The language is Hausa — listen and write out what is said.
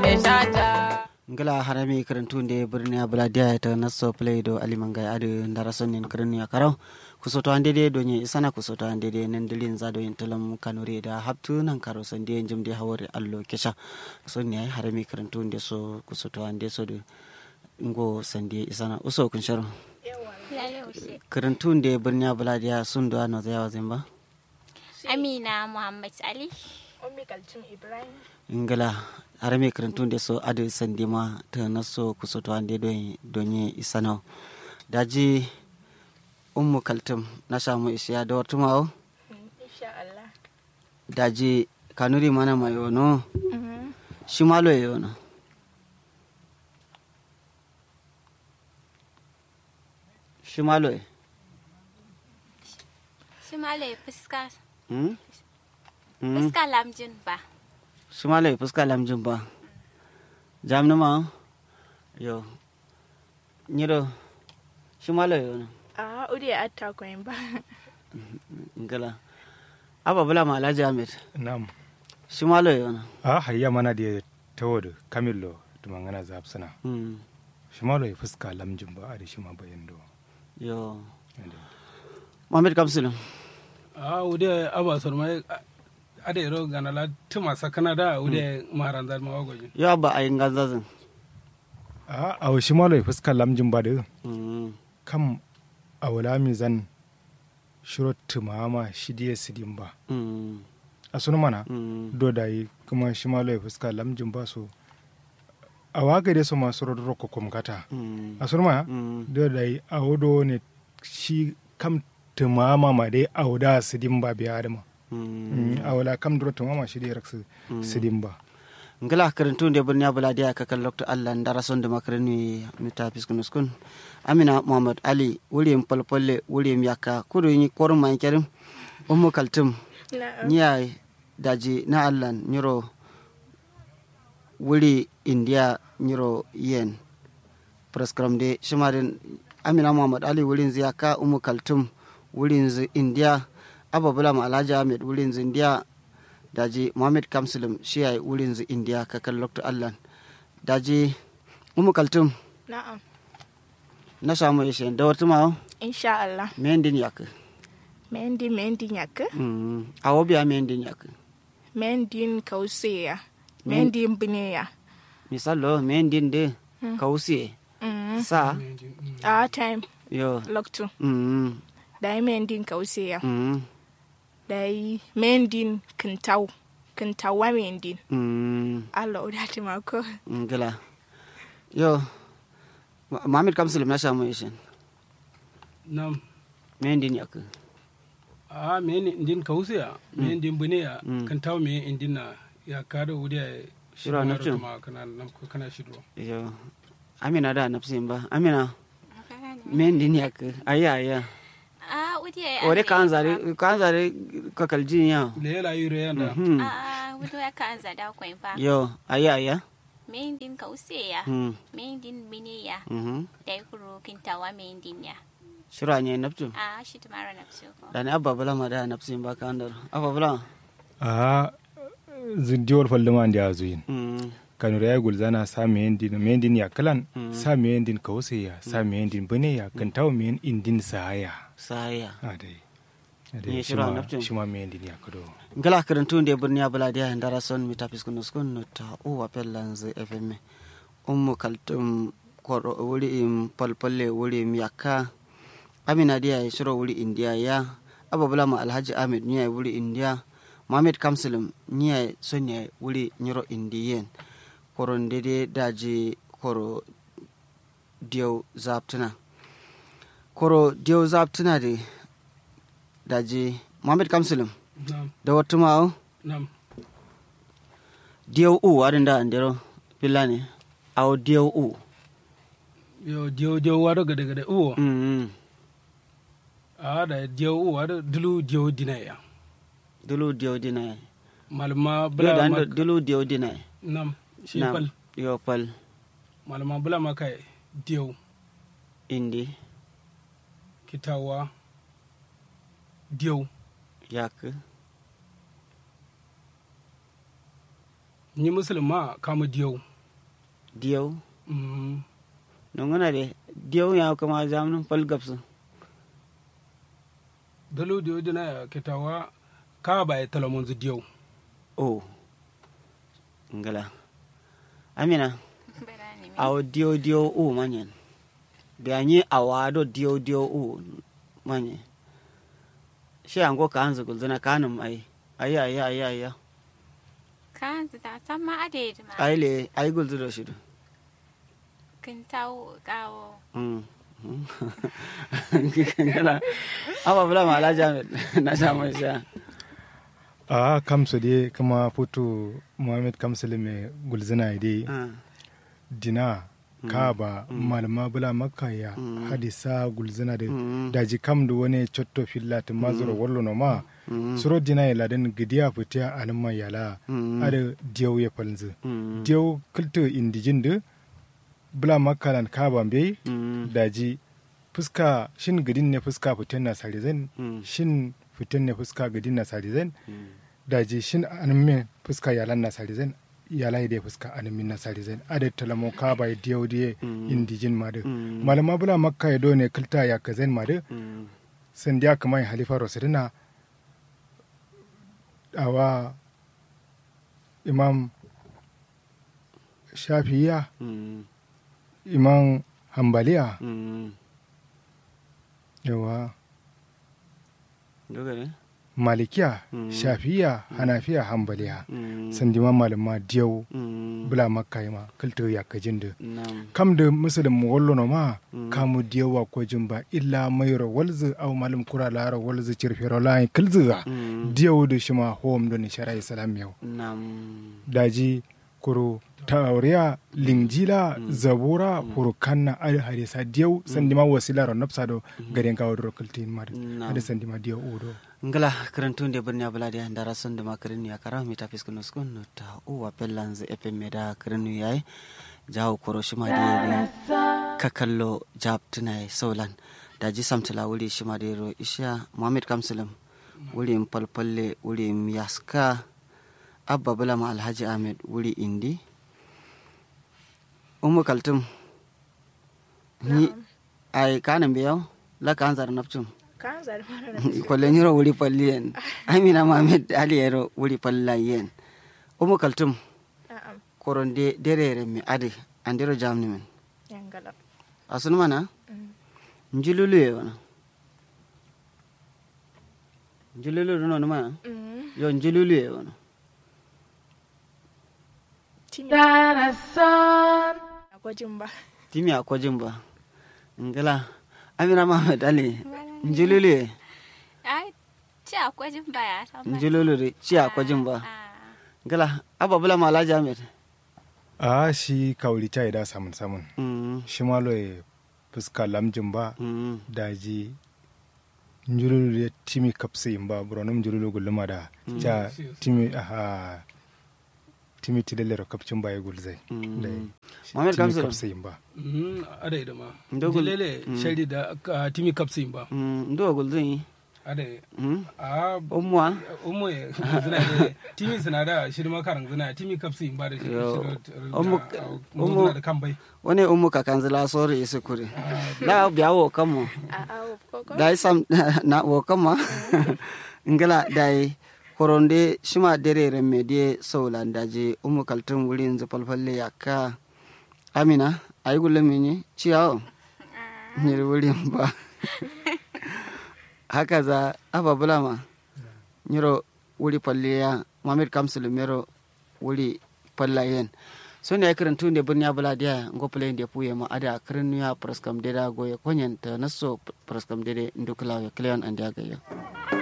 ke shata ngala harami karantunde birni abuladiya ta naso play do alimangai adu ndarason nin kirni akarau kusoto ande de donye isana kusoto ande de nan dilin za do intalam kanure da haptu nan karo sande jimde hawore allo kesha so ne harami karantunde so kusoto ande so do ngo sande isana uso kun sharo karantunde birni abuladiya sun do ano zayawa zimba Amina Muhammad Ali. Ummi Kaltum Ibrahim. ngala harami karantunde so adu sande ma ta naso kusoto ande do donye isana daji ummu kaltum na samu isiya da wata ma'o Insha Allah. daji kanuri mana mai yono shi malo ya yono shi malo ya Shi malai fuska hmm? Hmm? fuska lamjin ba. shi malo ya fuska lamjin ba jam na ma'o yo nyiro shi malo ya yono A uri atta koyin ba. ngala aba bula ma alhaji ahmed Naam. shi malo ya yono A hayya mana da tawad kamillo tumangana zapsana. hmm. Shimalo ya fuska lamjin ba a da shi ma bayan do. yo mohamed kamsulun a wude aba sorma ada iro ganala tuma sakana da wude maharanzar ma wagoji yo ba a yin ganzazin A a shimalo ya fuska lamjin ba da hmm. kam a wala mi zan shiro tumama shi diya sidin ba. hmm. A sunu mana hmm. do da yi kuma shimalo ya fuska lamjin ba so. A waga da su masu rodoro ko kumkata. hmm. A sunu mana hmm. do da yi a wodo ne shi kam tumama ma dai a wuda sidin ba biya da ma. hmm. a wala kam duro tumama shi diya raksu sidin ba. ngala karantun de birni abula dia ka kan lokto allah ndara son de makarani mita piskunus kun amina muhammad ali wulim polpolle wulim yakka kudu ni korum man kerim ummu kaltum Na'am. niya daji na allah nyiro wuri india nyiro yen prescram de shimarin amina muhammad ali wurin ziyaka ummu kaltum wurin zi india ababula ma alhaji ahmed wurin zi india daji mohammed kamsulum shi ya wurin zu indiya kakan lokto allan daji umu kaltum Na'am. na samu ishe da wata ma Insha Allah. mendin yak Mendi mendi nyaka. mm awo biya mendin yak Mendin kauseya. Mendin bineya. misalo mendin de kausi Mm. sa A time yo loktu. mm Dai mendin kauseya. mm Dai mendin kintau. Kintawa mendin. mm Allah udati mako. ngala yo Ma- mohammed kamsulum na samu ishe nam mendin yak a me ni indin kausiya me indin buneya Mm. kan taw me indin na ya kada wude Shira na cin. ma kana nam ko kana shidro yo amina da nafsin ba amina mendin yak aya aya A wude ore kan zare kan zare kakaljin ya le yala yure yanda Mhm. A wudo ya kan zada kwen fa. yo aya aya Mendin kauseya. hmm Mendin biniya. mhm Dai kuro kintawa mendin ya. shira ne naftu A shi tumara na ko. da ne abba bala ma da nafsin ba kan dar abba bala a zindiwar falluma da ya zuyin hmm kanu ya gulzana sa me yendin me yendin ya kalan sa me yendin kawse ya sa me yendin bane ya kan tawo me indin sahaya saya a dai a Ni dai shira shima naftin. shima me yendin ya kado ngala karantun de burniya bala dia ndara son mi tapis kun skun no ta o wa pellan ze fm ummu kaltum koro wuri im palpalle wuri im yakka amina dia ya shiro wuri india ya abba bala ma alhaji ahmed niya wuri india mohammed kamsulum niya sonya wuri nyiro indiyen koro ndede daji koro diyo zaptuna koro diyo zaptuna de daji mohammed kamsulum nam da wata ma'au nam diyau u warin da andero filani au diyau u yo dio dio wado gade gade uwo mm a da dio uwo wado dulu dio dinaya dulu diyau dina malma bla bula da mak dulu diyau dina nam shi na pal yo pal malma bula maka dio indi kitawa dio yak ni musulma kama dio diyau Mm. nongona de diyau ya kama zamnin pal gapsu dalu diyo dina kitawa ka ba ya talamon zu diyo o ngala amina Barani me. awo diyo diyo u manyen bianyi awado diyo diyo u manye shi ango ka anzu gulzana kanum ai ai ai ai ai ai Kan zita san ma ade ma. ai le ai gulzu do shi do Kintawo kawo. mm mm. ngala aba bula ma ala jamet na samu sha a kamso de kama foto muhammad kamsale mai gulzina de Ah, dina kaba malama bula makka ya Mm. hadisa gulzina de Mm. daji kam da wani cotto fillati mazuro wallo no ma mm, suro dina ya ladan gidiya fitiya alma yala Mm. ada diyaw ya falzu mm, diyaw kulto indijin de bula makka lan kaba be mm, daji fuska shin gidin ne fuska fitin na sarizen Mm. shin fitin ne fuska gidin na sarizen mm. daji shin anmin fuska yalan na sarizen yalai da fuska anmin na sarizen ada talamo ka bai diyo diye Mm. indijin ma de Mm. malama bula makka ya do ne kilta ya kazen ma de mm, san dia kamai halifa rosirina awa imam shafiya mm, imam hambaliya mm. yawa Dogare? malikiya Mm. shafiya hanafiya hambaliya Mm, sandima malama diyau mm, bula makka ma kilta ya kajin da nam, kam da musulun wallo no ma Mm. kamu diyawa ko jimba illa mayro walzu aw malum kura lara walzu cirfero lai kilzuga mm, diyaw da shima hom do ni shara islam yau nam, daji kuro tauriya lingjila zabura hurukanna al hadisa diyaw sandima wasila ro napsa do garen kawo do kiltin mad Na'am. hada sandima diyaw udo ngala karantunde birni abulade ndara sonde ma kirinu ya kara mita fiskunu skunu ta uwa pellanze epe meda kirinu yayi jawo koro shima de kakallo jab tunai solan daji samtila wuri shima de ro isha muhammad kamsalam wuri palpalle wuri yaska abba bulama alhaji ahmed wuri indi umu kaltum ni ay kanan biyaw la kan zar napchum kan zar mana kwallon yiro wuri falliyen amina mohamed ali yero wuri fallayen umu kaltum na'am koron de derere mi ade andiro jamni men yangala asun mana Mm. njululu ye wana njululu no mana Mm. yo njululu ye wana timi akwai jin ba timi akwajin ba ngala amina mohamed ali njululu ye Ai, ci akwai jin baya san ma. njululu de ci akwajin ba Ah, ngala abba bula mala jamet a shi kawri ta da samun samun mm shi malo ya fuska lamjin ba mm daji njululu ya timi kapsi ba buronum njululu guluma da ja timi aha timi tidalero kapcin ba ya gulzai Mm. da Mohamed timi Kamsil. kapsi ba Mm, ada ida ma Ndogul- jilele Mm. shari da ka timi kapsi ba mm ndo gulzin ada mm a umwa umu ya zina da timi suna da shiri makaran zina timi kapsi ba da shiri Yo. shiri Umu- mu umu- zina da kan bai wani umu kakanzila sori isi kuri la biya wo kamo a a koko dai sam na wo kama ngala dai koronde shima dere remme die sowlan daji umu kaltum wurin zu falfalle yakka amina ay gulle mini ciyawo nyiri wurin ba haka za aba bulama nyiro wuri falliya mamir kamsul mero wuri fallayen so ne kiran tun da birni abula dia ngo play de puye ma ada kiran ya praskam deda goye konyen ta naso praskam dede ndukla ya kleon ande agayo